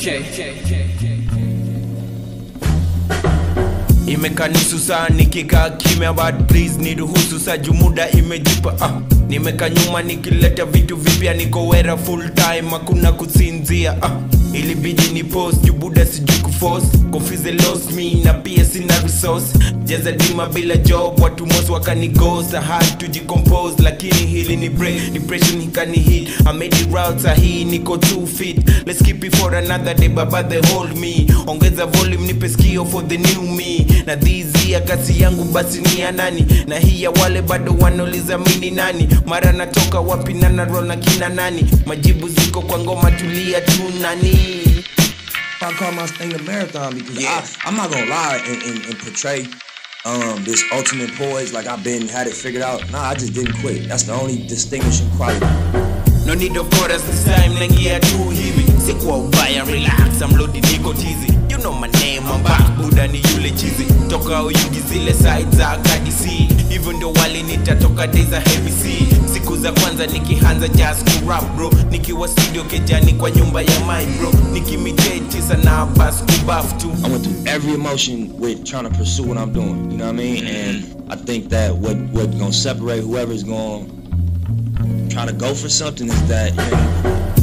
imekanisu saa nikikaa kimya but please niruhusu saa jumuda imejipa ah. nimeka nyuma nikileta vitu vipya niko wera full time hakuna kusinzia ah. ilibidi ni post jubuda sijui kuforce confuse lost me na pia sina resource jaza dima bila job watu mos wakanigosa hard to decompose lakini hili ni break depression ikani hit I made it route sahi niko too fit let's keep it for another day baba they hold me ongeza volume nipe skio for the new me na dhizi ya kasi yangu basi ni ya nani na hii ya wale bado wanauliza mini nani mara natoka wapi na narol na kina nani majibu ziko kwa ngoma tulia tu nani I call my thing a marathon because Yeah. I, I'm not gonna lie and, and, and portray um, this ultimate poise like I've been had it figured out. Nah, I just didn't quit. That's the only distinguishing quality. No need of chorus this time naingia tu hivi sikuwa ubaya relax I'm loaded niko tizi You know my name I'm back buda ni yule chizi Toka uyugi zile side za kadisi Hivyo ndio wali nitatoka days za heavy C Siku za kwanza nikianza just ku rap bro Nikiwa studio kejani kwa nyumba ya my bro Nikimitate sana bas kubaf tu I went through every emotion with trying to pursue what I'm doing. You know what I mean? And I think that what what gonna separate whoever's gonna try to go for something is that you know,